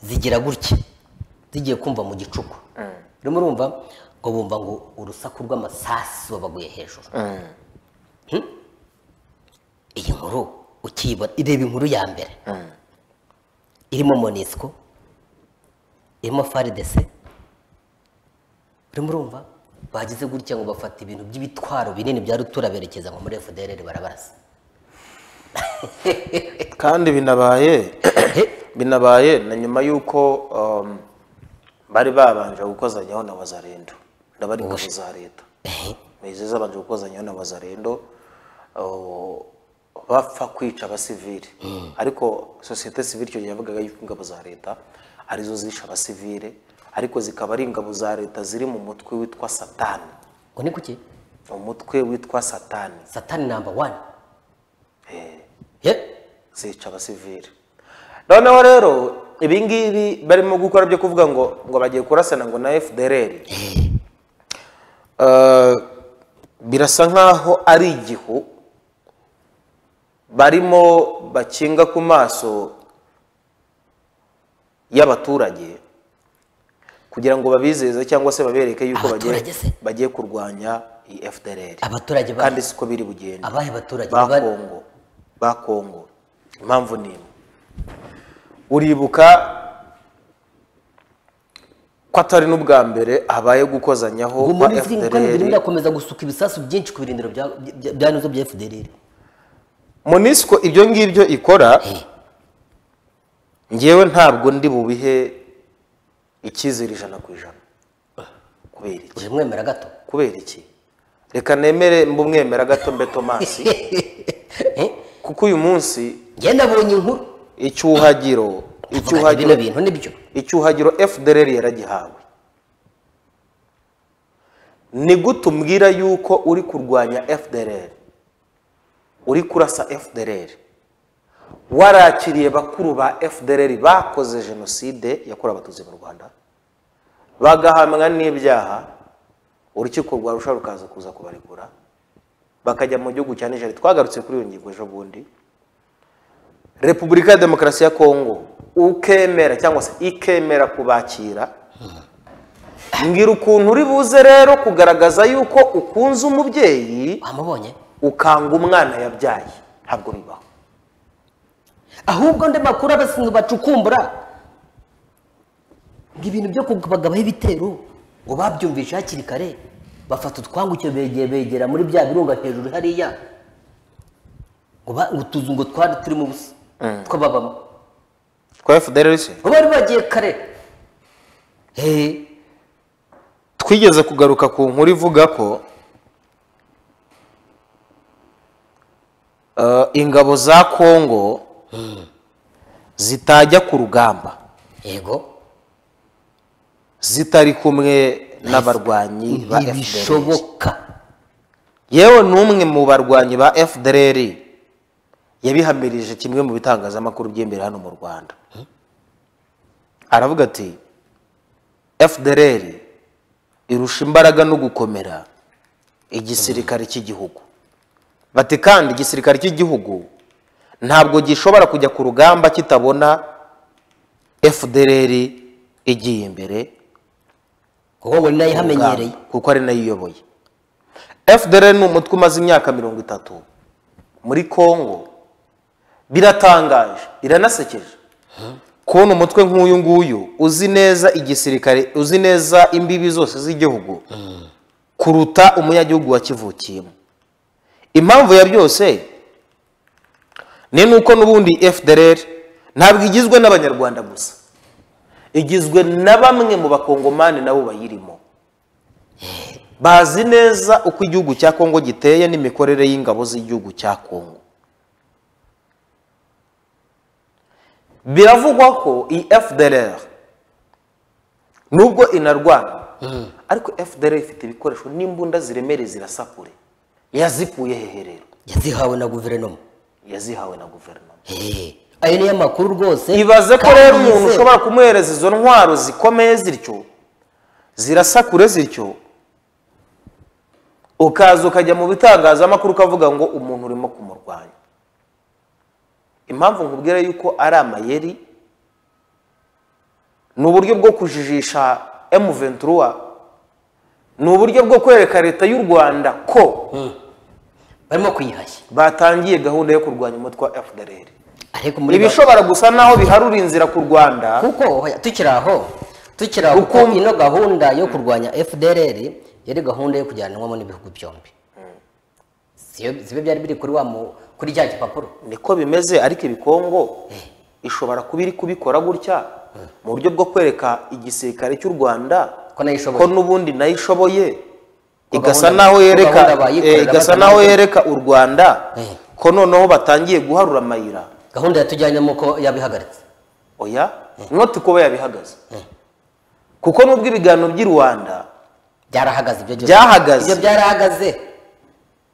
zigira gutya zigiye kumva mu gicuku rero murumva ngo bumva ngo urusaku rw'amasasu babaguye hejuru iyi nkuru ukiyibona ireba inkuru ya mbere irimo monisco irimo faridese rero murumva bagize gutya ngo bafata ibintu by'ibitwaro binini bya rutura berekeza nko muri fdr barabarasa kandi binabaye binabaye na nyuma y'uko um, bari babanje gukozanyaho na wazarendo ndabari ingabo za leta mezi zabanje gukozanyaho na wazarendo uh, bapfa kwica abasivili ariko sosiyete sivili icyo gihe yavugaga yuko ingabo za leta arizo zishe abasivile ariko zikaba ari ingabo za leta ziri mu mutwe witwa satani ngo ni kuki umutwe witwa satani satani namba wani Eh. Ye? zica abasivili noneho rero ibi ngibi barimo gukora byo kuvuga ngo ngo bagiye kurasana ngo na fdr Eh, birasa nk'aho ari igihu barimo bakinga ku maso y'abaturage kugira ngo babizeze cyangwa se babereke yuko bagiye- Abaturage se? bagiye kurwanya iyi fdr abaturage ba- kandi siko biri bugende abahe baturage ba Bari- kongo ba kongo impamvu ni imwe uribuka ko atari n'ubwa mbere habaye gukozanyaho ubu kwa muri ziri kandi birimo fdr birakomeza gusuka ibisasu byinshi ku birindiro bya- bya- bya nizo bya fdr monisco ibyo ngibyo ikora ngewe ntabwo ndi bubihe icyizere ijana ku ijana kubera iki uje mwemera gato kubera iki reka nemere mbumwemera gato mbe tomasi kuko uyu munsi njye nabonye inkuru icyuhagiro Vuga icyuhagiro bino bintu nibyo icyuhagiro fdr yaragihawe ni gute umbwira yuko uri kurwanya fdr uri kurasa fdr warakiriye bakuru ba fdr bakoze jenoside yakorewe abatutsi mu rwanda bagahamwa n'ibyaha urukiko rwa rusha rukaza kuza kubarekura bakajya mu gihugu cya nigeria twagarutse kuri iyo ngingo ejo bundi repubulika ya demokarasi ya kongo ukemera cyangwa se ikemera kubakira mbwira ukuntu uri buze rero kugaragaza yuko ukunze umubyeyi wamubonye ukanga umwana yabyaye ntabwo bibaho ahubwo ndi makuru abasinzi bacukumbura ngo ibintu byo kubagabaho ibitero ngo babyumvishe hakiri kare bafata utwangu icyo begera begera muri bya birunga hejuru hariya ngo ba- ngo utuzu ngo twari turimo ubusa twababamo twa fdr se ngo bari bagiye kare Eh, twigeze kugaruka ku nkuru ivuga ko eh, ingabo za kongo zitajya ku rugamba yego zitari kumwe n'abarwanyi ba fdr ntibishoboka yewe n'umwe mu barwanyi ba fdr yabihamirije kimwe mu bitangazamakuru by'imbere hano mu rwanda aravuga ati fdr irusha imbaraga no gukomera igisirikare cy'igihugu bati kandi igisirikare cy'igihugu ntabwo gishobora kujya ku rugamba kitabona fdr igiye imbere kuko ngo ni nayo ihamenyereye urugamba, kuko ari nayo iyoboye fdr ni umutwe umaze imyaka mirongo itatu muri congo biratangaje biranasekeje kubona umutwe nk'uyu nguyu uzi neza igisirikare uzi neza imbibi zose z'igihugu kuruta umunyagihugu wakivukiyemo impamvu ya byose ni nuko n'ubundi fdr ntabwo igizwe n'abanyarwanda gusa igizwe na bamwe mu bakongomani nabo bayirimo bazi neza uko igihugu cya kongo giteye n'imikorere y'ingabo z'igihugu cya kongo biravugwa ko iyi fdr nubwo inarwana ariko fdr ifite ibikoresho n'imbunda ziremereye zirasakure yazikuye hehe rero yazihawe na guverinoma yazihawe na guverinoma Eh, ayo niyo makuru rwose ibaze ko kandi rero umuntu yizewe. ushobora kumuhereza izo ntwaro zikomeye zityo zirasakure zityo ukaza ukajya mu bitangazamakuru ukavuga ngo umuntu urimo kumurwanya impamvu nkubwira yuko ari amayeri ni uburyo bwo kujijisha M23 ni uburyo bwo kwereka leta y'u Rwanda ko barimo kuyihashya batangiye gahunda yo kurwanya umutwe wa FDLR ariko muri ibishobora gusa naho biharura inzira ku Rwanda kuko hoya, tukiri aho tukiri aho kuko Ukumva- ino gahunda yo kurwanya FDLR yari gahunda yo kujyanwamo n'ibihugu byombi siyo sibe byari biri kuri wa mu- kuri cya gipapuro niko bimeze ariko ibikongo ishobora kuba iri kubikora gutya mu buryo bwo kwereka igisirikare cy'u rwanda ko nayo ishoboye ko n'ubundi nayo ishoboye Ko igasa gahunda- naho ko yereka gahunda bayikorera eh, igasa batanayikorera. naho yereka u rwanda Eh. ko noneho batangiye guharura amayira gahunda yatujyanyemo ko yabihagaritse oya noti kuba yabihagaze kuko nubwo ibiganiro by'i rwanda byarahagaze ibyo byose Byahagaze. ibyo byarahagaze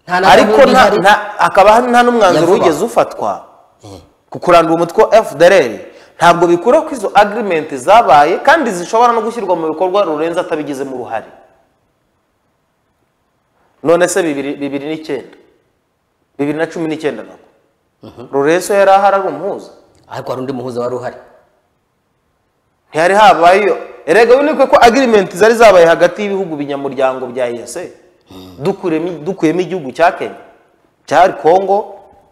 nta na ariko gahunda nta- ihari. nta- hakaba hari nta n'umwanzuro Ya vuba. wigeze ufatwa Eh. ku kurandura umutwe wa FDLR ntabwo bikura ko izo agreement zabaye kandi zishobora no gushyirwa mu bikorwa rurenze atabigizemo uruhare none se bibiri bibiri n'icyenda bibiri na cumi n'icyenda nabwo rurenzo yari ahari ari umuhuza ariko hari undi muhuza wari uhari ntiyari habaye iyo erega wibuke ko agreement zari zabaye hagati y'ibihugu binyamuryango bya EAC dukuyemo dukuyemo igihugu cya Kenya cyari Congo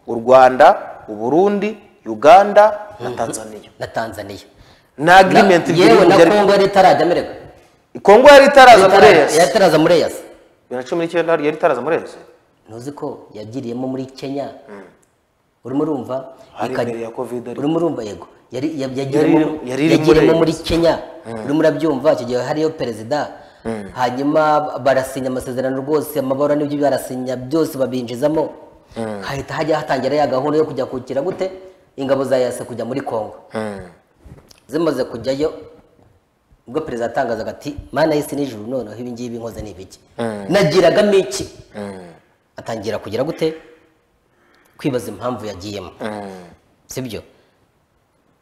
u Rwanda u Burundi Uganda na Tanzania na tanzaniya na agreement Na- yewe by'ibihugu na byari- kongo yari itarajya amererwa Kongo yari itaraza muri EAC yataraza muri eyasi bibiri na cumi n'icyenda yari itaraza muri EAC ntuzi ko yagiriyemo muri kenya urimo urumva hari ikajya- imbere ya covid ariko. urimo urumva yego yari yab- iri- yagiriyemo yari iri yagiriyemo muri muri kenya urimo urabyumva icyo gihe hariyo perezida hanyuma barasinya amasezerano rwose amabara n'ibyo barasinya byose babinjizamo hahita hajya hatangira ya gahunda yo kujya kukira gute ingabo za yase kujya muri kongo zimaze kujyayo ubwo perezida yatangazaga ati mana y'isi n'ijuru noneho ibi ngibi nkoze ni ibiki nagiragamo iki atangira kugira gute kwibaza impamvu yagiyemo sibyo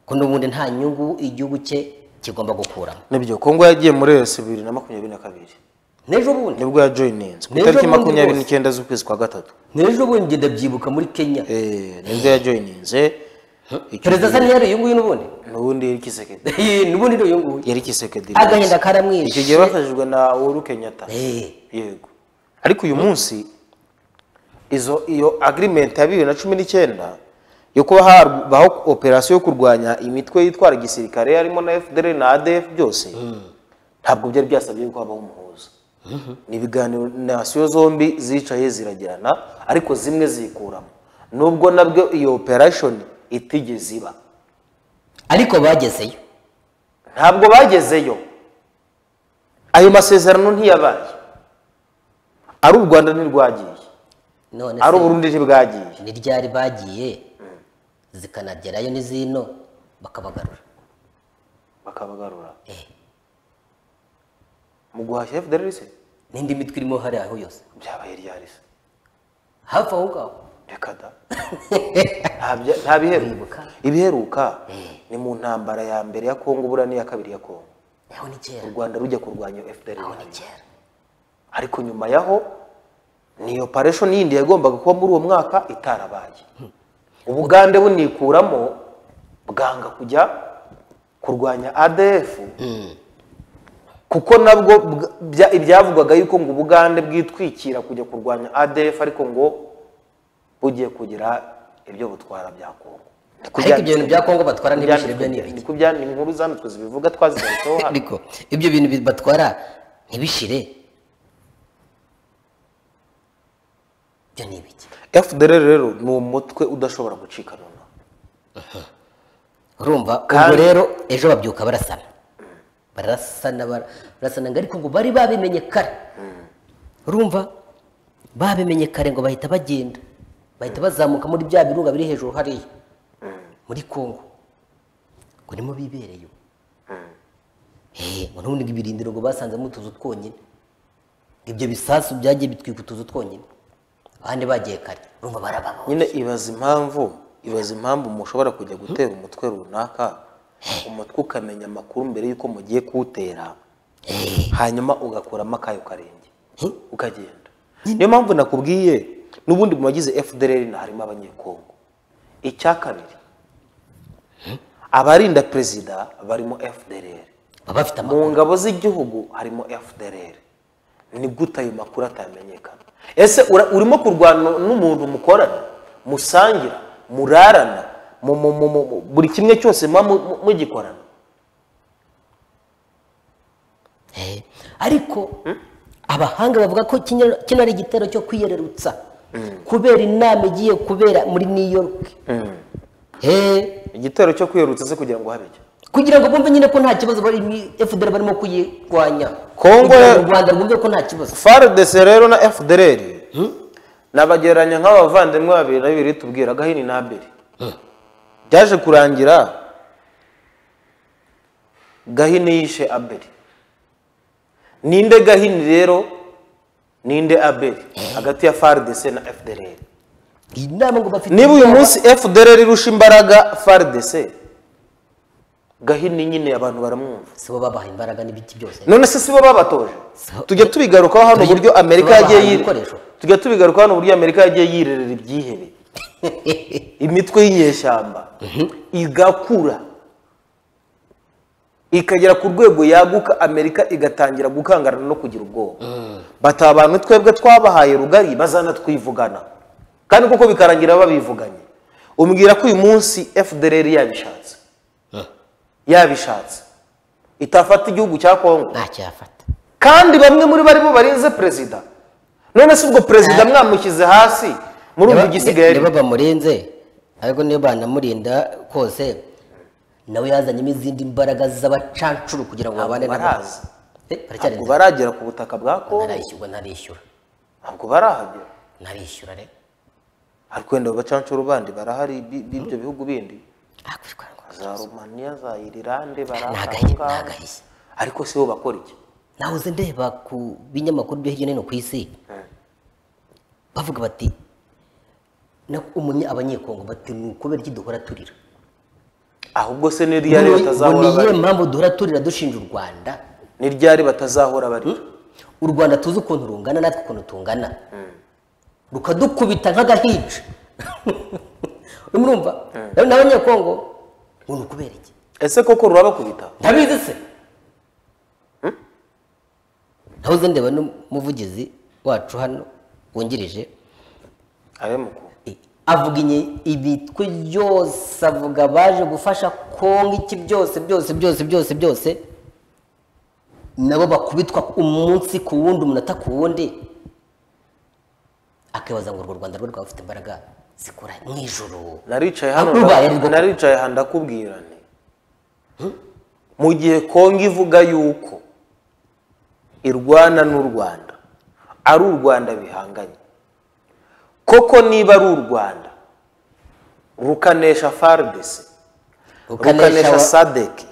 ko n'ubundi nta nyungu igihugu cye kigomba gukuramo nibyo Kongo yagiye muri EAC bibiri na makumyabiri na kabiri n'ejo bundi nibwo yajoyininze ku N'ejo itariki bundi makumyabiri rwose. n'icyenda z'ukwezi kwa gatatu n'ejo bundi ngenda byibuka muri kenya Eh, nibwo yajoyininze Icyo perezida gihe- asa n'iyari uyu nguyu n'ubundi n'ubundi yari kisekedi n'ubundi ni uyu nguyu yari kisekedi agahinda icyo gihe karamwishe bafashijwe na uhuru kenyatta Eh, yego ariko uyu munsi izo iyo agreement ya bibiri na cumi n'icyenda yo kuba habaho operasiyo yo kurwanya imitwe yitwara igisirikare harimo na fdr na adf byose ntabwo byari byasabye yuko habaho umuhuza ni ibiganiro nasiyo zombi zicaye ziragirana ariko zimwe zikuramo nubwo nabwo iyo operation itigeze iba ariko bagezeyo ntabwo bagezeyo ayo masezerano ntiyabaye ari u rwanda ntirwagiye none ari se uburundi ntibwagiye ni ryari bagiye zikanagerayo n'izino bakabagarura bakabagarura Eh, mu guhashya fdr se n'indi mitwe irimo hariya aho yose byabaye ryari se hafi aho ngaho reka da Nta bya- nta biheruka Uribuka? ibiheruka ni mu ntambara ya mbere ya kongo buriya n'iya kabiri ya kongo aho ni u kera rwanda rujya kurwanya fdr aho ni kera ariko nyuma yaho ni operation yindi yagombaga kuba muri uwo mwaka itarabaye ubugande bunikuramo bwanga kujya kurwanya adf kuko nabwo bwa- bya- ibyavugwaga yuko ngo ubugande bwitwikira kujya kurwanya adf ariko ngo bugiye kugira ibyo butwara bya kongo Ni ku ariko bya- ibyo bintu bya kongo batwara ntibishyire byo ni ni ibiki ku bya- ni inkuru zanditswe zibivuga twazigaritseho hano ariko ibyo bintu bi- batwara ntibishire byo ni ibiki fdr rero ni umutwe udashobora gucika noneho urumva ubwo Kandi- rero ejo babyuka barasana barasana bara- barasana ngo ariko ngo bari babimenye kare urumva babimenye kare ngo bahita bagenda bahita bazamuka muri bya birunga biri hejuru hariya muri kongo ngo nimo bibereyo ngo n'ubundi ngo ibirindiro ngo basanzemo utuzu twonyine ibyo bisasu byagiye bitwika utuzu twonyine abandi bagiye kare urumva barababona nyine ibaza impamvu ibaza impamvu mushobora kujya gutera umutwe runaka umutwe ukamenya amakuru mbere y'uko mugiye kuwutera hanyuma ugakuramo akayo karenge ukagenda niyo mpamvu nakubwiye n'ubundi mu bagize fdr na harimo abanyekongo icya kabiri abarinda perezida barimo fdr baba bafite mu amakuru ngabo z'igihugu harimo fdr ni gute ayo makuru atamenyekana ese ura- urimo kurwana n'umuntu mukorana musangira murarana mu- mu- mu- mu- mu- buri kimwe cyose muba mu- mu- mugikorana Eh, ariko abahanga bavuga ko kino kino ari igitero cyo kwiyererutsa kubera inama igiye kubera muri new york Eh, igitero cyo kwiyerutsa se kugira ngo habe icyo kugira ngo bumve nyine ko nta kibazo bari fdr barimo kuyirwanya Kongo- Kugira ngo u rwanda rwumve ko nta kibazo frdc rero na fdr nabagereranya nk'abavandimwe babiri na bibiri tubwira agahini n'abeli byaje kurangira gahini yishe abeli ninde gahini rero ninde abeli hagati ya frdc na fdr iyi nama ngo bafite niba uyu inama- munsi fdr irusha imbaraga frdc gahini nyine abantu baramwumva si bo babaha imbaraga n'ibiki byose none se sibo babatoje So- tujya tubigarukaho hano Tujya- uburyo amerika tubabaha yagiye yiri- ibikoresho. tujya tubigarukaho hano uburyo amerika yagiye yirerera ibyihebe imitwe y'inyeshyamba igakura ikagera ku rwego yaguka amerika igatangira gukangarana no kugira ubwoba bata abantu twebwe twabahaye rugari bazanatwivugana kandi kuko bikarangira babivuganye umbwira ko uyu munsi fdr yabishatse yabishatse itafata igihugu cya kongo ntacyafata kandi bamwe muri bo aribo barinze perezida none se ubwo perezida mwamushyize hasi murumva igisigaye niba ari- bamurenze ariko niba banamurinda kose nawe yazanyemo izindi mbaraga z'abacancuru kugira ngo babane Ntabwo n'abo. baraza. Eh, baracyari ntabwo baragera ku butaka bwa kongo ntarishyurwa ntarishyura ntabwo barahagera ntarishyura rero ariko wenda abacancuro bandi barahari bi- b'ibyo bihugu bindi hakurikwa ngo za romaniya za irilande Ntagahi- barahanga ntagahi. ariko si bo bakora iki nahoze ndeba ku binyamakuru byo hirya no hino ku isi bavuga bati na umunya abanyekongo bati ni ukubera iki duhora turira ahubwo se ni ryari batazahora niyo bari mpamvu duhora turira dushinja u rwanda ni ryari batazahora bari u rwanda tuzi ukuntu rungana natwe ukuntu tungana rukadukubita nk'agahinja urimo urumva rero n'abanyekongo ngo ni ukubera iki ese koko rurabakubita ntabizi se ntahoze ndeba n'umuvugizi wacu hano wungirije abemuko eh, avuga inye- ibitwe byose avuga baje gufasha kongo iki byose byose byose byose byose nabo bakubitwa umunsi ku wundi umunota ku wundi akibaza ngo urwo rwanda rwo rwaba rufite imbaraga zikora mu ijoro naricaye hano Aho rubaye rwo. naricaye hano ndakubwira nti mu gihe kongo ivuga yuko irwana n'u rwanda ari u rwanda bihanganye koko niba ari u rwanda rukanesha fardc rukanesha Rukanesha- sadek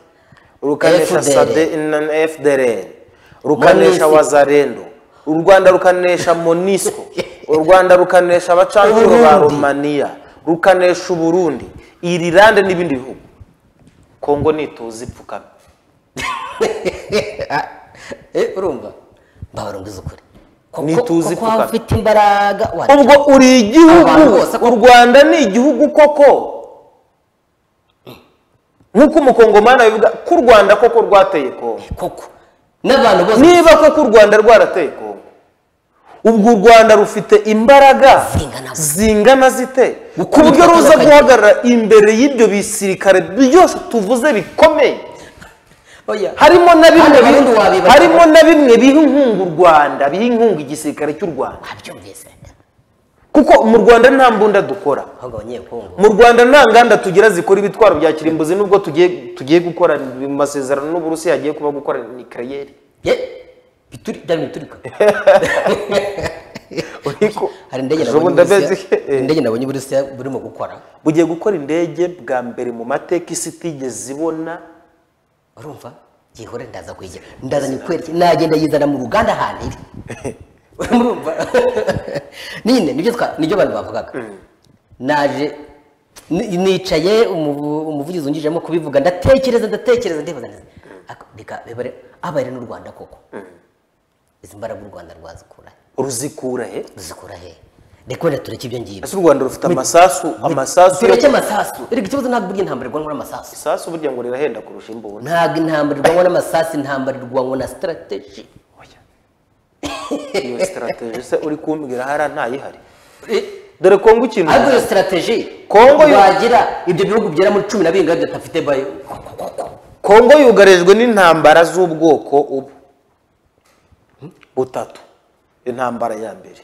rukanesha FDR. Sade- na- fdr rukanesha Monisi. wazarendo u rwanda rukanesha monisco u rwanda rukanesha abacancuro ba Uburundi. romaniya rukanesha uburundi irilande n'ibindi bihugu kongo nituza ipfukame Eh, urumva mbabarungiza ukuri Ko- ko- Ntituzi ko waba kuvuga. ufite imbaraga wa- ubwo uri Abantu igihugu bose u rwanda ni igihugu koko nk'uko umukongomani abivuga ko u rwanda koko rwateye kongo koko n'abantu bose niba koko u rwanda rwarateye kongo ubwo u rwanda rufite imbaraga Zingana. zingana zite ku Gukubitwa buryo ruza kw'abagabo. guhagarara imbere y'ibyo bisirikare byose tuvuze bikomeye oya harimo na bimwe Hano Abarundi bi- wabibaza. harimo na bimwe biha inkunga u rwanda biha inkunga igisirikare cy'u rwanda wabyumvise kuko mu rwanda nta mbunda dukora ahubwo abanyekongo mu rwanda nta nganda tugira zikora ibitwaro bya kirimbuzi nubwo tugiye tugiye gukora mu masezerano n'uburusiya hagiye kuba gukora nikariyeri ye bituri bya bintu biturika uriko hari indege ejo nabonye bundi uburusiya ameze- eh. indege nabonye uburusiya burimo gukora bugiye gukora indege bwa mbere mu mateka isi itigeze ibona urumva gihore ndaza kwigira ndaza nyikwereke nagenda yizana mu ruganda ahantu iri urumva nyine nibyo twa nibyo abantu bavugaga naje ni- nicaye umuvu- umuvugizi wungirije arimo kubivuga ndatekereza ndatekereza ndibaza nti ako- bika- biba ari- abaye n'u rwanda koko izi mbaraga u rwanda rwazikura ruzikura he ruzikura he reka wenda tureke ibyo ngibyo ese u rwanda rufite amasasu amasasu tureke amasasu reka ikibazo ntabwo burya intambara irwanwa n'amasasu isasu burya ngo rirahenda kurusha imbunda ntabwo intambara irwanwa n'amasasu intambara irwanwa na sitarateji iyo sitarateji se uri kumbwira hariya ntayihari dore kongo ikintu ariko iyo sitarateji Kongo yo- wagira ibyo bihugu byera muri cumi na birindwi bidafite bayo kongo yugarijwe n'intambara z'ubwoko ubu butatu intambara ya mbere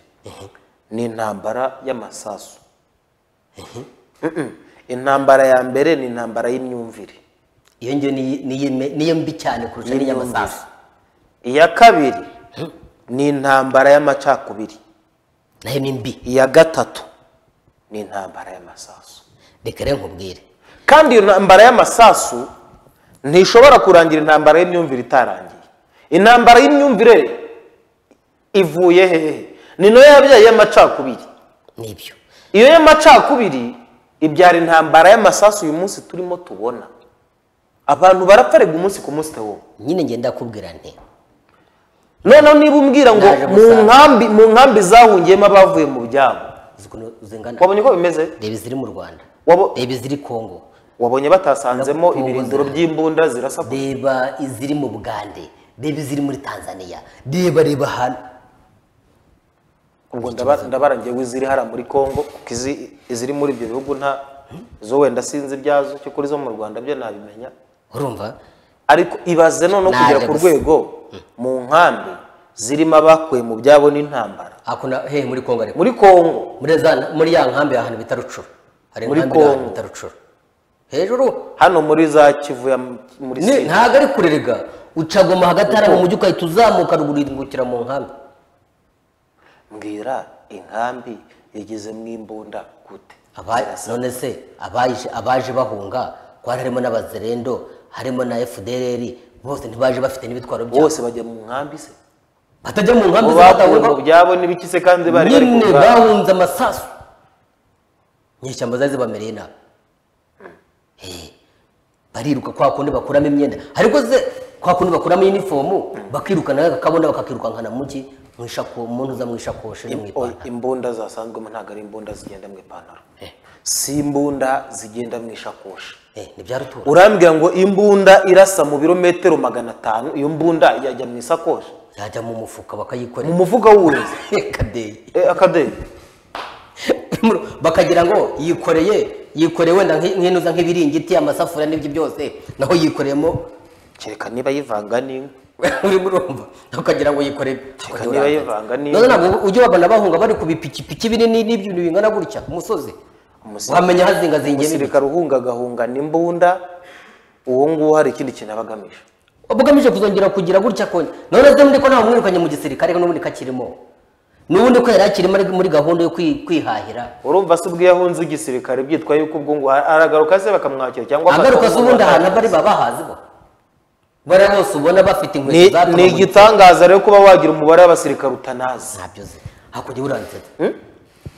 ni intambara y'amasasu Mm-mm. intambara ya mbere ni intambara y'imyumvire iyo ngiyo ni- niyo me- niyo mbi cyane kurusha Ni n'iy'amasasu iya kabiri ni intambara y'amacakubiri nayo ni mbi iya gatatu ni intambara y'amasasu reka rero nkubwire kandi iyo ntambara y'amasasu ntishobora kurangira intambara y'imyumvire itarangiye intambara y'imyumvire ivuye hehe ni nayo yabyaye y'amacakubiri ni ibyo iyo y'amacakubiri ibyara intambara y'amasasu uyu munsi turimo tubona abantu barapfa arega umunsi ku munsi tewo nyine ngenda kubwira nti noneho niba umbwira ngo Naje mu gusanga. nkambi mu nkambi zahungiyemo abavuye mu byabo uzi ukuntu zingana wabonye uko bimeze reba iziri mu rwanda Wabo- reba iziri kongo wabonye batasanzemo ibirindiro by'imbunda zirasa ku- reba iziri mu bugande reba iziri muri tanzania reba reba ahantu ubwo ndaba- ndabarangiye w'iziri hariya muri congo kuko izi- iziri muri ibyo bihugu nta zo wenda sinzi ibyazo cyo kuri zo mu rwanda byo nabimenya urumva ariko ibaze noneho Naje kugera ku gusa. rwego mu nkambi zirimo abakuwe mu byabo n'intambara hakuna hehe muri kongo ariko muri congo muri za muri ya nkambi ahantu bita rucuru hari Muri inkambi ahantu Kongo. bita rucuru hejuru hano muri za kivu ya m- muri ni- sida ntago ari kurerega ucagoma hagati hari mu mujyi ugahita uzamuka ruguru ungukira mu nkambi mbwira inkambi yagezemo imbunda gute Aba- none se abaje abaje bahunga kwari harimo n'abazerendo harimo na FDLR bose ntibaje bafite n'ibitwaro byabo bose bajya mu nkambi se batajya mu nkambi Abo bakuwe mu z'abatahurwa byabo n'ibiki se kandi bari bari ku nyine bwabo? bahunze amasasu inyeshyamba zari zibamereye nabi Eh, bariruka kwa kundi bakuramo imyenda ariko ze kwa kundi bakuramo inifomu bakirukana bakabona bakakirukankana mu mujyi mu ishako mu ntuza mu ishakoshi no mu Oya, ipantaro imbunda zasanzwemo ntabwo ari imbunda zigenda mu ipantaro Eh. si imbunda zigenda mu ishakoshi eh ni bya rutura urambwira ngo imbunda irasa mu birometero magana atanu iyo mbunda yajya mu isakoshi yajya mu mufuka bakayikorera mu mufuka w'uwuzi kadeyi akadeyi bakagira ngo yikoreye yikoreye wenda nki- nk'inuza nk'ibiringiti amasafuriya n'ibyo byose naho yikoreyemo kereka niba yivanga n'inka urimo urumva naho ukagira ngo yikoreye Reka niba yivanga n'iyo- none ntabwo ujya wabona bahunga bari ku bipikipiki binini n'ibyintu bingana gutya ku musozi Umusi- wamenya hazingazingiye n'ibiki. umusirikare uhunga agahunga n'imbunda uwo nguwo hari ikindi kintu aba agamije bugamije kuzongera kugira gutya konye none se muri ko ntawe mwirukanye mu gisirikare ko n'ubundi kakirimo n'ubundi ko yari akirimo ari muri gahunda yo kwi- kwihahira urumva se ubwo iyo ahunze igisirikare byitwa yuko ubwo ngo aragaruka se bakamwakira cyangwa agaruka se ubundi ahantu bari baba bahazi bo bariya bose ubona bafite Ni- inkweto zatuma ni mu igitangaza rero kuba wagira umubare w'abasirikare utanazi ntabyo uzi hakurya uransetsa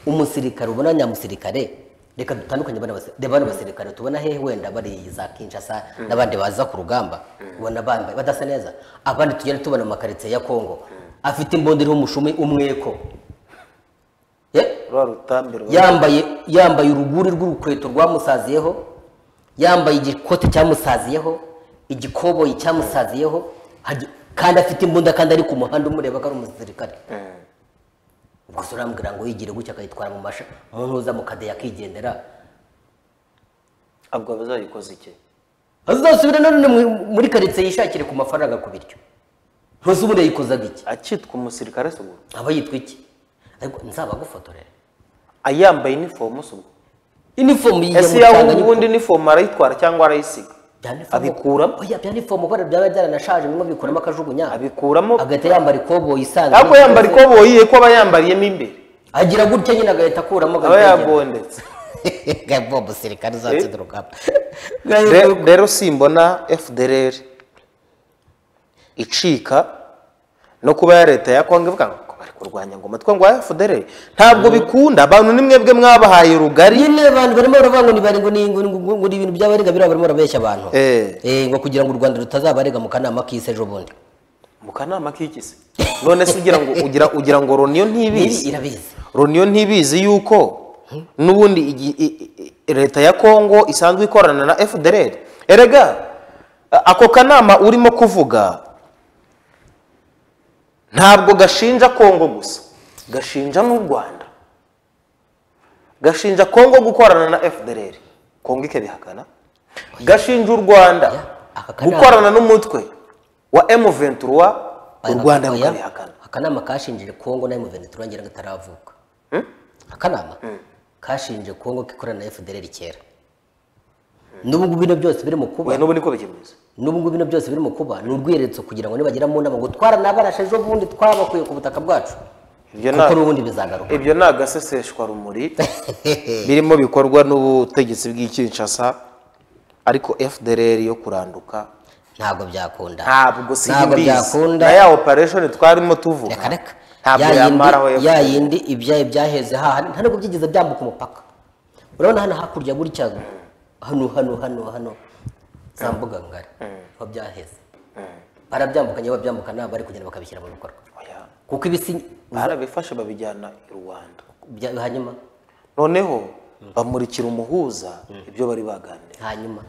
umusirikare ubona nyamusirikare reka dutandukanye bana basi- reba bano basirikare tubona hehe wenda bari za kinshasa n'abandi baza ku rugamba ubona bambaye badasa neza abandi tugenda tubona mu makaritsiye ya kongo afite imbunda iriho umushumi umweko Ye? rwa rutambiro yambaye yambaye uruguri rw'urukweto rwamusaziyeho yambaye igikote cyamusaziyeho igikoboyi cyamusaziyeho hagi- kandi afite imbunda kandi ari ku muhanda umureba ko ari umusirikare gusa urambwira ngo yigire gutya akayitwara mu masha mu ntuza mu kadeya akigendera abwo bazayikoze iki azasubire nanone mu- muri karitsiye yishakire ku mafaranga ku biryo ntuzi ubundi yayikozaga iki akitwa umusirikare se ubwo aba yitwa iki ariko nzabagufotorere ayambaye inifomu se ubwo inifomu ese yaba ubundi inifomu arayitwara cyangwa arayisiga abikuramo Abikuramo? oya byanifomu kubera byaba byaranashaje bimwe bikuramo akajugunya abikuramo agahita yambara ikoboyi isanzwe ariko yambara ikoboyi ye ko aba yambariyemo imbere agira gutya nyine agahita akuramo aba agahita ajyana. yagondetse Gabo umusirikare uzatsinda urugamba Re- rero simbona fdrr icika no kuba ya leta ya kongo ivuga ngo bari kurwanya ngo umutwe ngo wa fdrr ntabwo bikunda abantu ni mwebwe mwabahaye rugari nyine abantu barimo baravuga ngo ni bari ngo ni ngo ni- ngo- ngo ni ibintu by'abarega biriya barimo barabeshya abantu Eh. Eh, ngo kugira ngo u rwanda rutazabarega mu kanama k'isi ejo bundi mu kanama k'ikisi none se ugira ngo ugira ugira ngo roniyo ntibizi irabizi runiyo ntibizi yuko n'ubundi igi- i- i- leta ya kongo isanzwe ikorana na fdr erega a- ako kanama urimo kuvuga ntabwo gashinja kongo gusa gashinja n'u rwanda gashinja kongo gukorana na fdr kongo ikabihakana gashinja u rwanda aka kanama- gukorana n'umutwe wa m23 u rwanda Oya, rukabihakana akanama kashinje kongo na M23 ngira ngo itaravuka akanama kashinje kongo kikorana na fdr kera n'ubu ngubu bino byose biri mu kuba we n'ubu niko bikimeze n'ubu ngubu bino byose biri mu kuba ni urwiyeretse kugira ngo nibagera mu nama ngo twaranabaraje ejo bundi twabakuye ku butaka bwacu Ibyo kuko nta- n'ubundi bizagaruka ibyo ni agaseseshwarumuri birimo bikorwa n'ubutegetsi bw'ikinshasa ariko fdr yo kuranduka ntabwo byakunda ntabwo si ntabwo imbizi byakunda na ya operation twarimo tuvuga reka reka ntabwo Ya yindi- yamaraho ya FDR. yindi ibyaye byaheze haha nta nubwo byigeze byambuka umupaka urabona hano hakurya gutya hano hano hano hano za mbuga ngari niho byaheze barabyambukanye babyambuka nabo bari kugenda bakabishyira mu bikorwa Oya. kuko ibisi barabifashe babijyana i rwanda bya- hanyuma noneho bamurikira umuhuza ibyo bari baganira hanyuma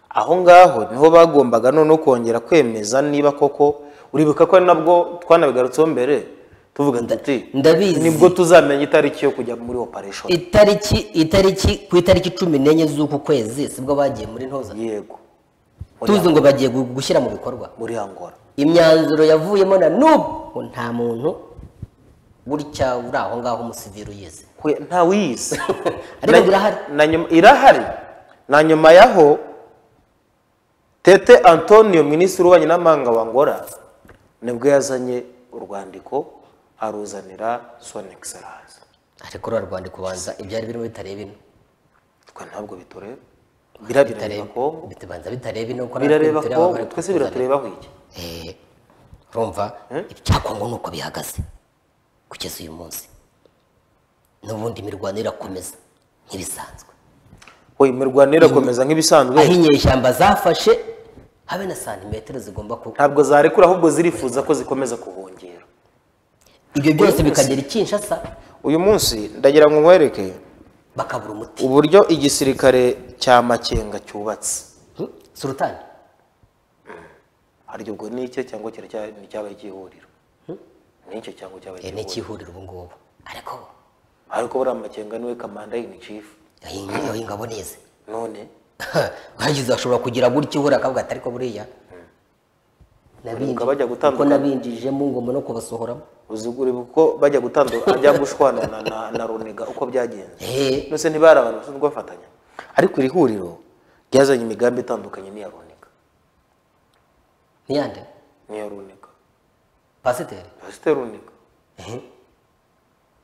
aho ngaho niho bagombaga noneho kongera kwemeza niba koko uribuka ko ari nabwo twanabigarutseho mbere tuvuga tuti ndabizi. nibwo tuzamenya itariki yo kujya muri operation itariki itariki ku itariki cumi n'enye z'uku kwezi sibwo bagiye muri ntoza yego muri, tuzi ngo bagiye gu- gushyira mu bikorwa muri angora imyanzuro yavuyemo na n'ubu nta muntu gutya uri aho ngaho umusivili uyizi Kwe- nta wiyizi Ariko Na- irahari. na nyuma- irahari na nyuma yaho tete antonio minisitiri w'ububanyi n'amahanga wa angora nibwo yazanye urwandiko aruzanira son excellence ariko rura rwandiko ubanza ibyari birimo bitareba ino twe ntabwo bitureba birabireba Bitareba- kongo bitabanza bitareba ino kuko natwe birareba bitureba kongo bari twese kutuzanira. biraturebaho iki Eh, urumva ibyakongo ni uko bihagaze kugeza uyu munsi n'ubundi imirwano irakomeza nk'ibisanzwe we imirwano irakomeza aho nk'ibisanzwe inyeshyamba zafashe habe na santimetero zigomba ku ntabwo zarekura ahubwo zirifuza ko zikomeza kuhongera ibyo byose bikagera i Kinshasa uyu munsi ndagira ngo nkwereke bakabura umuti uburyo igisirikare cya makenga cyubatse Hmm? surutani hari ubwo ni icye cyangwa kiracya- ni cyabaye igihuriro ni icyo cyangwa cyabaye Eh, ni igihuriro ikihuriro ubu ngubu ariko ariko buriya makenga niwe kamanda in chief iyo ingabo ni izi none hagize ashobora kugira gutya ihura akavuga ati ariko buriya nabinji- Ubwo bajya kuko gutandukana. nabinjijemo ngomba no kubasohoramo uzugure kuko bajya gutandukana ajya gushwana na, na, na runiga uko byagenze Eh, nose ntibari abantu basanzwe bafatanya ariko iri huriro ryazanye imigambi itandukanye n'iya runiga ni yande n'iya runiga pasiteri pasiteri runiga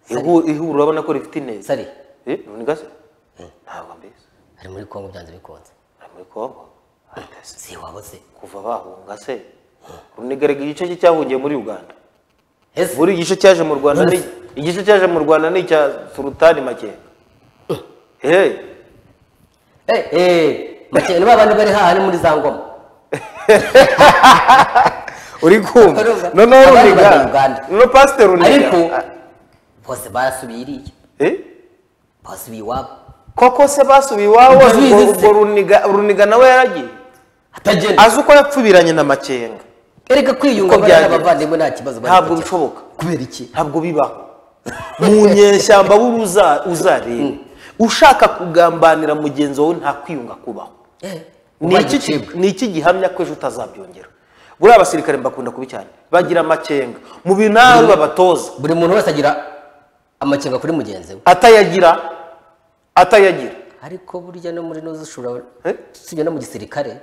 Ihu- ihuriro urabona ko rifite ineza sari Eh, runiga se ntabwo mbizi ari muri kongo byanze bikunze ari muri kongo Atasi. si wabuze kuva bahunga se runigaraga igice cye cyahungiye muri uganda ese buri igice cyaje mu rwanda ni igice cyaje mu rwanda ni icya sulutani makenga hey. eh eh makene babandi bari hahani muri za ngoma uri kumva Urumva? noneho Abandi runiga bari mu Uganda. noneho pasiteri runiga ariko Ah, bose barasubiye iriya eh? basubiye iwabo koko se basubiye iwabo Ndabizi ubwo- se. ubwo runiga runiga nawe yaragiye atagenda azi uko yapfubiranye na makenga erega kwiyunga Uko bariya byagenze. abavandimwe nta kibazo bari ntabwo kugira. bishoboka kubera iki ntabwo bibaho mu nyeshyamba buruza uzareba ushaka kugambanira mugenzi wawe nta kwiyunga kubaho Eh, Ni ubaye iki- igicibwa. ni iki gihamya ko ejo utazabyongera buriya abasirikare mbakunda kubi cyane bagira amakenga mu bintu nawe babatoza buri muntu wese agira amakenga kuri mugenzi we atayagira atayagira ariko burya no muri noza ushobora Eh? usibye no mu gisirikare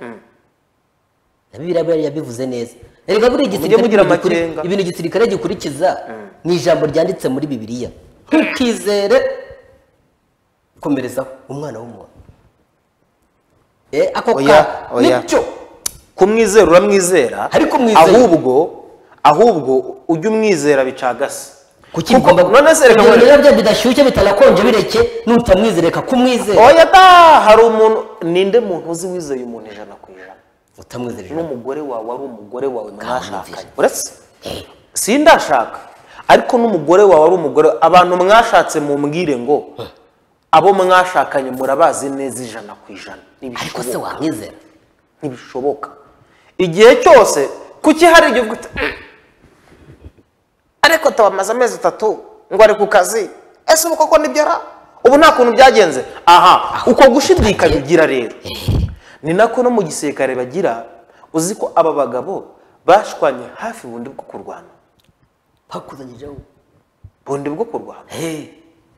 na biriya biriya yabivuze neza erega buriya Mujye mugira ibintu gikuri- amakenga. ibintu igisirikare gikurikiza ni ijambo ryanditse muri bibiliya ntukizere komerezaho umwana w'umuntu Eh, ako Oya, ka oya. nicyo kumwizera uramwizera Ariko mwizeye. ahubwo ahubwo ujye umwizera bicagase kuki Kuko- bigomba- none se reka kugira ngo nkwereke- rero bya bidashyushye bitanakonje bireke nutamwizereka kumwizera oya da hari umuntu ninde muntu uzi wizeye umuntu ijana ku ijana utamwizera n'umugore wawe ari umugore wawe mwashakanye Kamwumvira. uretse Eh, sindashaka ariko n'umugore wawe ari umugore abantu mwashatse mu mbwire ngo abo mwashakanye murabazi neza ijana ku ijana ariko se ntibishoboka wamwizera ntibishoboka igihe cyose kuki hari igihe uvuga uti, "Mm, ariko tubamaze amezi atatu ngo ari ku kazi ese ubu koko nibyo ara ubu nta kuntu byagenze aha uko gushidikanya ugira rero ni nako no mu gisirikare bagira uzi ko aba bagabo bashwanye hafi bundi bwo kurwana bakuzanyijeho bundi bwo kurwana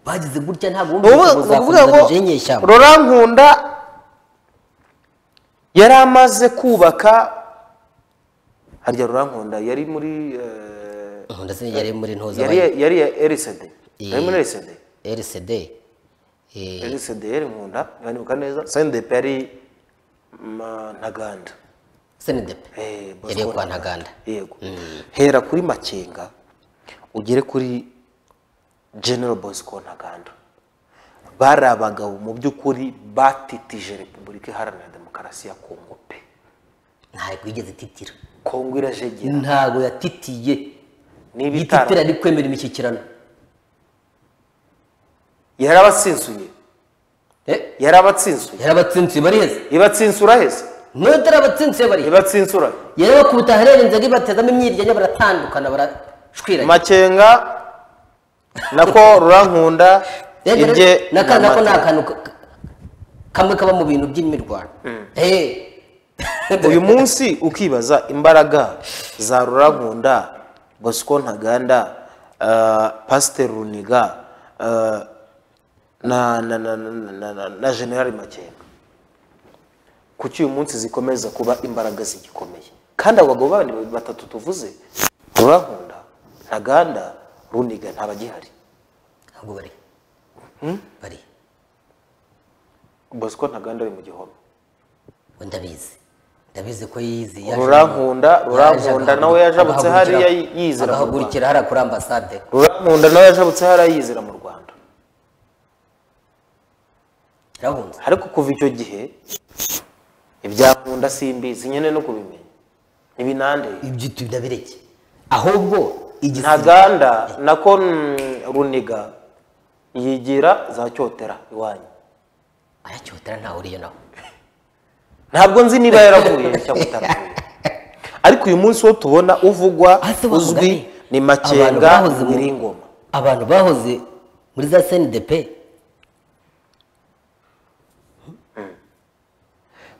bagize gutya ntabwo ni wumva ngo ukuvuga uzakomeza gujenyesha ngo rora nkunda yari amaze kubaka harya rora nkunda yari muri eh, nkunda se yari muri ntuza yari yari ya RCD yari muri RCD RCD eh, RCD yari nkunda yanibuka neza SNDP yari ma- ntaganda SNDP Eh, Bosco yari iyo kwa Ntaganda yego hera kuri makenga ugere kuri general bosco ntaganda bari abagabo mu by'ukuri batitije repubulika iharanira demokarasi ya kongo pe ntabwo yigeze titira kongo irajegera ntabwo yatitiye niba ititira itara ari kwemera imishyikirano yarabatsinsuye Eh, yarabatsinsuye yarabatsinsuye bariheze ibatsinsura heza niyo atarabatsinsuye bariheze ibatsinsura yarabakubita aharenze ngo ibatezamo imyiryanya baratandukana barashwiranye makenga nako rurankunda Rero ibye naka- nako ni amata. akantu ka- ka- kamwe kaba mu bintu by'imirwano Eh, uyu munsi ukibaza imbaraga za rurankunda bosco ntaganda eh, pasiteri runiga eh, na na na na na- na- na generali makenga kuki uyu munsi zikomeza kuba imbaraga zigikomeye kandi abo bagabo bandi batatu tuvuze rurankunda ntaganda runiga ntabagihari ntabwo bari bari bosco ntaganda ari mu gihome we ndabizi ndabizi ko yize yaje- rurankunda yaje rurankunda agahagu- nawe yajabutse agahagurukira- hariya yizera mu Rwanda. agahagurukira hariya kuri ambasade rurankunda nawe yajabutse hariya yizera mu rwanda yarahunze ariko kuva icyo gihe ibyankunda simbizi nyine no kubimenya ntibinandeye ibyo utu- ndabireke ahubwo igisiga ntaganda nako mm, runiga yigira za cyotera iwanyu aracyotera ntawe uriyo nawe ntabwo nzi niba yaravuye cyangwa ataravuye ariko uyu munsi wo tubona uvugwa Ahise bavuga, uzwi eh, ni abantu makenga bahoze mu- wiringoma abantu bahoze muri za snidp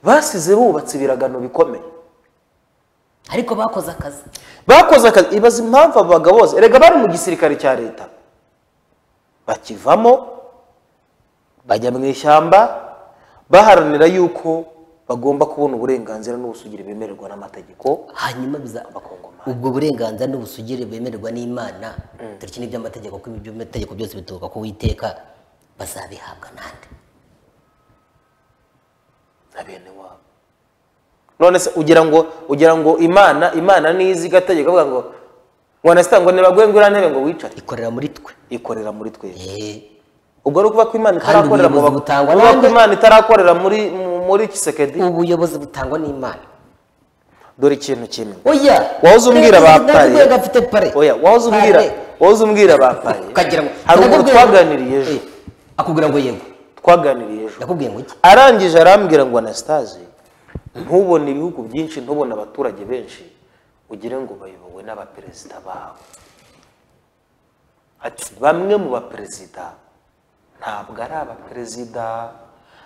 basize bubatse ibiragano bikomeye ariko bakoze akazi bakoze akazi ibaza impamvu abo bagabo bose erega bari mu gisirikare cya leta bakivamo bajya mu ishyamba baharanira yuko bagomba kubona uburenganzira n'ubusugire bemererwa n'amategeko hanyuma biza Abakongomani. ubwo burenganzira n'ubusugire bemererwa n'imana dore iki ni iby'amategeko kuko iby'amategeko byose bituruka ku witeka bazabihabwa nande na bene wabo none se ugira ngo ugira ngo imana imana niyizi igategeka avuga ngo ngo anasita ngo nibagwe ngo iriya ntebe ngo wicare ikorera muri twe ikorera muri twese Eh, ubwo ari ukuvuga ko imana Kandi itarakorera mu ubuyobozi bagabo- butangwa kuvuga ko nande? imana itarakorera muri mu- muri kisekedi ubuyobozi butangwa n'imana dore ikintu kimwe oya wahoze umbwira ba pare Ntabwo gafite pare oya wahoze umbwira Pare. wahoze umbwira ba pare ukagira ngo hari umuntu Ndakubwira- twaganiriye ejo Eh, akubwira ngo yego twaganiriye ejo ndakubwiye ngo iki arangije arambwira ngo anasitaze ntubone ibihugu byinshi ntubone abaturage benshi ugire ngo bayobowe n'abaperezida babo ati bamwe mu baperezida ntabwo ari abaperezida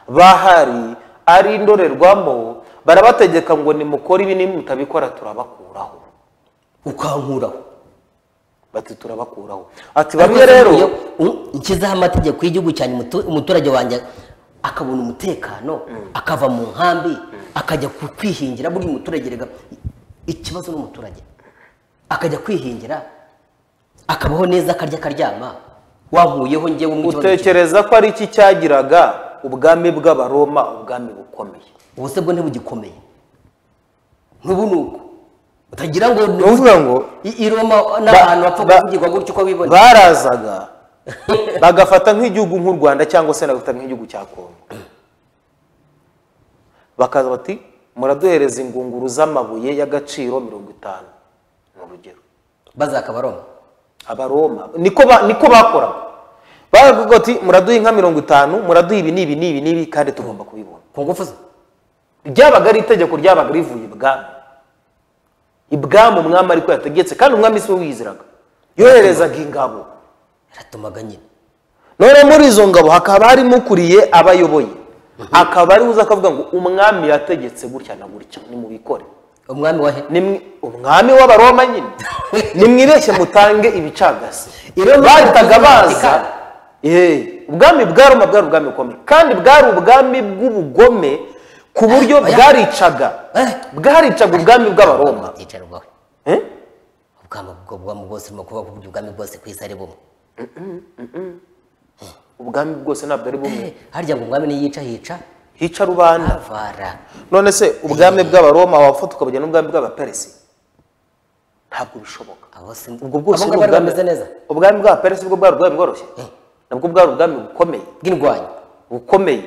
bahari ari indorerwamo barabategeka ngo nimukore ibi nimwe mutabikora turabakuraho ukankuraho bati turabakuraho ati bamwe rero nshyizeho amategeko y'igihugu cyanjye umutu- umuturage wanjye akabona umutekano akava mu nkambi akajya ku- kwihingira buriya umuturage rega ikibazo n'umuturage akajya kwihingira akabaho neza akarya akaryama wankuyeho njyewe mu kibazo cyo- utekereza ko ari iki cyagiraga ubwami bw'abaroma ubwami bukomeye ubu se bwo ntibugikomeye nk'ubu ni uko utagira ngo ni ukuvuga ngo i i Roma n'ahantu hapfa ba- kuvugirwa gutyo uko bibona barazaga bagafata nk'igihugu nk'u rwanda cyangwa se bagafata nk'igihugu cya kongo bakaza bati muraduhereza ingunguru z'amabuye y'agaciro mirongo itanu ni urugero bazakabaroma abaroma niko ba- niko bakoraga baravuga ati muraduha inka mirongo itanu muraduha ibi n'ibi n'ibi n'ibi kandi tugomba kubibona ku ngufu ze ryabaga ari itegeko ryabaga rivuye ibwami ibwami umwami ariko yategetse kandi umwami si we wiyiziraga yoherezaga ingabo yaratumaga nyine none muri izo ngabo hakaba harimo ukuriye abayoboye akaba ari uza akavuga ngo umwami yategetse gutya na gutya nimubikore umwami wa he Nimwe- umwami w'abaroma nyine nimwibeshye mutange ibicagasi Iyo ni bahitaga ubwami baza bw'Amerika. Eh, ubwami bwa roma bwari ubwami bukomeye kandi bwari ubwami bw'ubugome ku buryo Oya. bwaricaga Eh. bwaricaga ubwami bw'abaroma yicarwaho Eh? ubwami bwo bwami bwose urimo kuvuga ko ubwami bwose ku isi ari bumwe ubwami bwose ntabwo ari bumwe Eh, harya ngo umwami niyica hica hica rubanda avara none se ubwami bw'abaroma wafata ukabugira n'ubwami bw'abaperesi ntabwo bishoboka abo si ubwo bwose abo ni ngabo bari ubwami bameze neza ubwami bw'abaperesi bwo bwari ubwami bworoshye nabwo bwari ubwami bukomeye bw'indwanyi bukomeye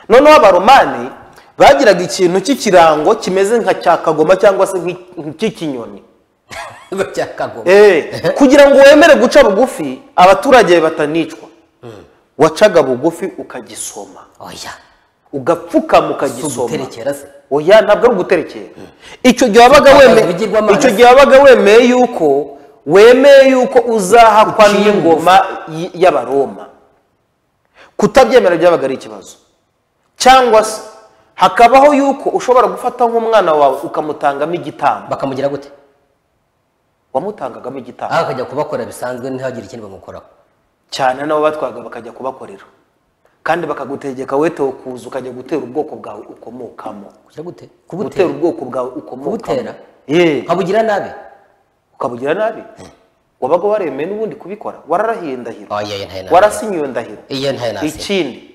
noneho abaromani bagiraga ikintu cy'ikirango kimeze nka cya kagoma cyangwa se nk'i- nk'ikinyoni cyakagoma Eh, kugira ngo wemere guca bugufi abaturage batanicwa wacaga bugufi ukagisoma oya ugapfukama si ukagisoma uguterekera se oya ntabwo ari uguterekera icyo gihe wabaga wemeye Ibigirwamana. icyo gihe wabaga wemeye yuko wemeye yuko uzahakwa Uciye n'ingoma y- y'abaroma kutabyemera byabaga ari ikibazo cyangwa se hakabaho yuko ushobora gufata nk'umwana wawe ukamutangamo igitambo bakamugira gute wamutangagamo igitambo aho akajya kubakora bisanzwe ntihagire ikindi bamukoraho cyane nabo batwaga bakajya kubakorera kandi bakagutegeka wetewe kuza ukajya gutera ubwoko bwawe ukomokamo kugira gute gutera kubutera ubwoko bwawe ukomokamo Kubutera? Eh. nkabugira nabi ukabugira nabi wabaga waremeye n'ubundi kubikora wararahiye ndahiro oya iyo ntayo nabi warasinyiwe ndahiro iyo ntayo nasi ikindi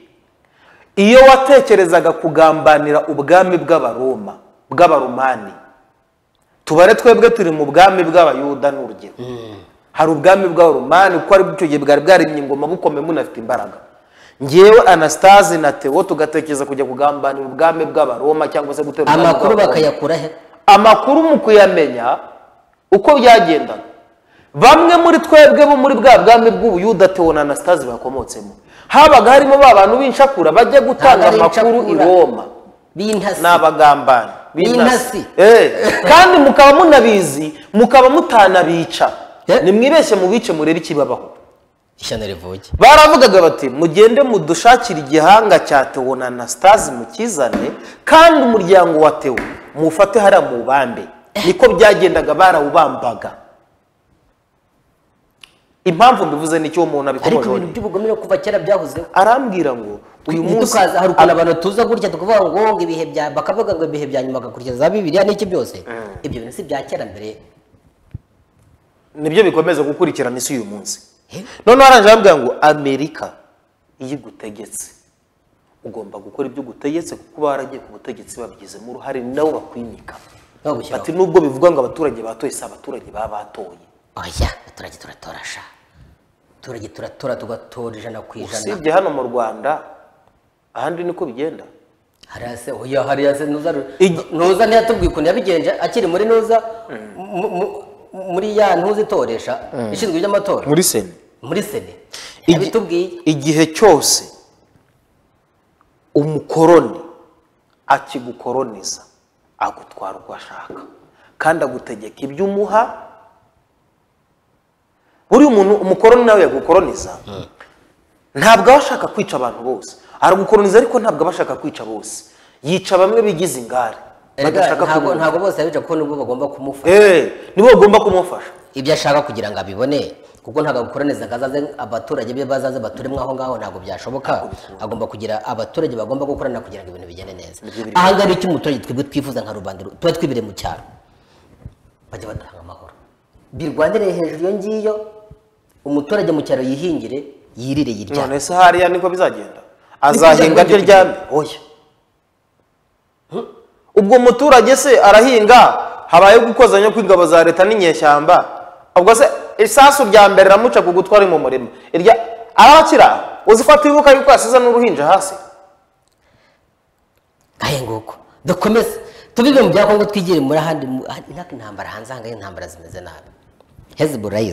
iyo watekerezaga kugambanira ubwami bw'abaroma bw'abaromani tubare twebwe turi mu bwami bw'abayuda n'urugero hari ubwami bw'abaromani kuko ari icyo gihe bwari bwarimye ingoma bukomeye munafite imbaraga ngewe anastase na tewo tugatekereza kujya kugambanira ubwami bw'abaroma cyangwa se gutera ubwami amakuru bw'Abaroma bakayakura he amakuru mu kuyamenya uko byagendaga bamwe muri twebwe bo muri bwa bwami bw'ubuyuda tewo na anastase bakomotsemo habaga harimo ba bantu b'inshakura bajya gutanga Ntabwo ari amakuru i incakura. roma b'intasi ni abagambanyi B'intasi. Eh, kandi mukaba munabizi mukaba mutanabica Eh. nimwibeshye mubice murebe ikibabaho ishyano rivuge baravugaga bati mugende mudushakire igihanga cya tewo na anastase mukizane kandi umuryango wa tewo mufate hariya muwubambe niko byagendaga barawubambaga impamvu mbivuze n'icyo uwo muntu ariko abikomojeho ibintu by'ubugome no kuva kera byahozeho arambwira ngo uyu munsi ntitukaze hari ukuntu abantu tuza gutya tukavuga ngo ngo ibihe bya bakavuga ngo ibihe bya nyuma bagakurikiza za bibiliya n'iki byose ibyo bintu si ibya kera mbere nibyo bikomeza gukurikirana isi uyu munsi Eh? noneho aranje arambwira ngo amerika iyo igutegetse ugomba gukora ibyo ugutegetse kuko baragiye ku butegetsi babigizemo uruhare ni nabo bakwimika bagushyiraho Ati nubwo bivugwa ngo abaturage batoye si abaturage baba batoye oya abaturage turatora sha abaturage turatora tugatora ijana ku ijana usibye hano mu rwanda ahandi niko bigenda hariya se oya hariya se nuza Igi- nuza ntiyatubwiye ukuntu yabigenje akiri muri nuza mu- mu- muri ya ntuzi itoresha ishinzwe iby'amatora muri sena muri sene Igi- yabitubwiye igihe cyose umukoroni akigukoroniza agutwara uko ashaka kandi agutegeka ibyo umuha buriya umuntu umukoroni nawe yagukoroniza ntabwo aba ashaka kwica abantu bose aragukoroniza ariko ntabwo aba ashaka kwica bose yica bamwe bigize ingare Erega badashaka ntabwo kumufasha ntabwo bose yabica kuko nibwo bagomba kumufata Eh, nibo bagomba kumufasha ibyo ashaka kugira ngo abibone kuko ntabwo agukoraneza ngo azaze abaturage be bazaze baturemwe aho ngaho ntabwo byashoboka agomba kugira abaturage bagomba gukorana kugira ngo ibintu bigende neza aha ngaha icyo umuturage twebwe twifuza nka rubanda tuba twibereye mu cyaro bajya batanga amahoro birwanire hejuru iyo ngiyo umuturage mu cyaro yihingire yirire yiryane none se hariya niko bizagenda azahinga ryo ryame oya ubwo umuturage se arahinga habayeho gukozanya kw'ingabo za leta n'inyeshyamba ubwo se isasu rya mbere ramuca ku gutwara mu murima irya arabakira uzi ko atibuka yuko yasize n'uruhinja hasi ngahe nguko dukomeze tubibe mu bya kongo twigire muri ahandi mu- intambara hanze aha ngaha intambara zimeze nabi hezbollah